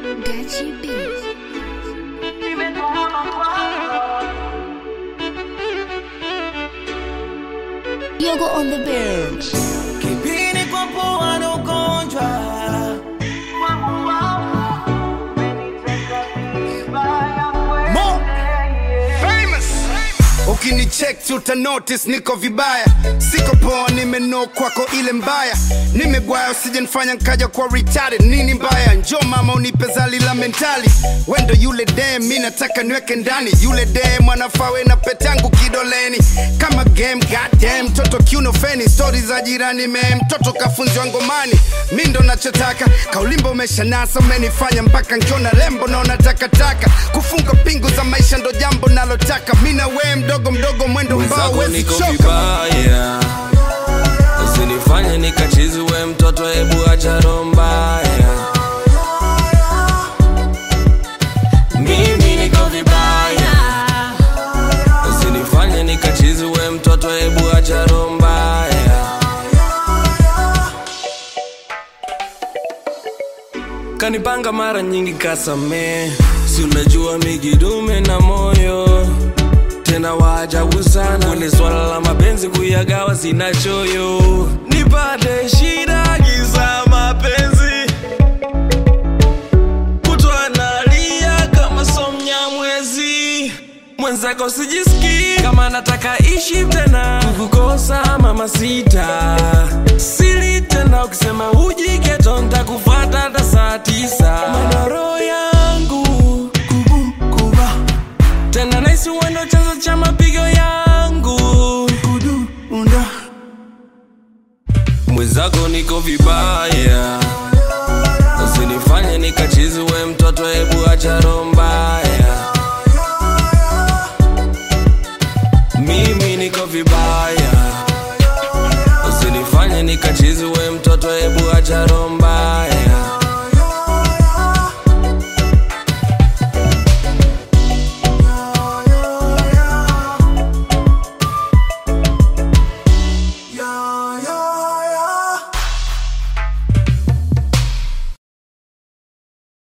Gachi Beats. Yogo on the bench. Kipini kwa pua na ugonjwa Mo famous ukinicheck tu uta notice niko vibaya siko poa nimeno kwako ile mbaya nimegwaya usije nifanya nkaja kwa retarded nini mbaya njo mama unipe zali la mentali wendo yule dem mi nataka niweke ndani yule dem anafawe na petangu kidoleni kama game goddamn mtoto kiuno feni stori za jirani me mtoto kafunzwa ngomani mi ndo nachotaka kaulimbo umeshanasa umenifanya mpaka nkiona lembo naona takataka kufunga pingu za maisha ndo jambo nalotaka mi na wee mdogo mdogo mwendo mbao mwenzako wezi niko choka vibaya usinifanye nikachiziwe mtoto hebu acha roho mbaya mimi niko vibaya usinifanye nikachiziwe mtoto hebu acha roho mbaya kanipanga mara nyingi kasame si unajua migidume na moyo tena waajabu sana kwenye swala la mapenzi kuyagawa sina choyo nipate shida giza mapenzi kutwa nalia kama somnya mwezi mwenzako sijisikii kama nataka ishi tena kukukosa mama sita sili tena ukisema ujiketo ntakufata hata saa tisa manoro yangu kubukuba tena naisi uendo chanzo cha mapigo yangu kudunda mwenzako niko vibaya usinifanye nikachiziwe mtoto hebu acha roho mbaya mimi niko vibaya usinifanye nikachiziwe mtoto hebu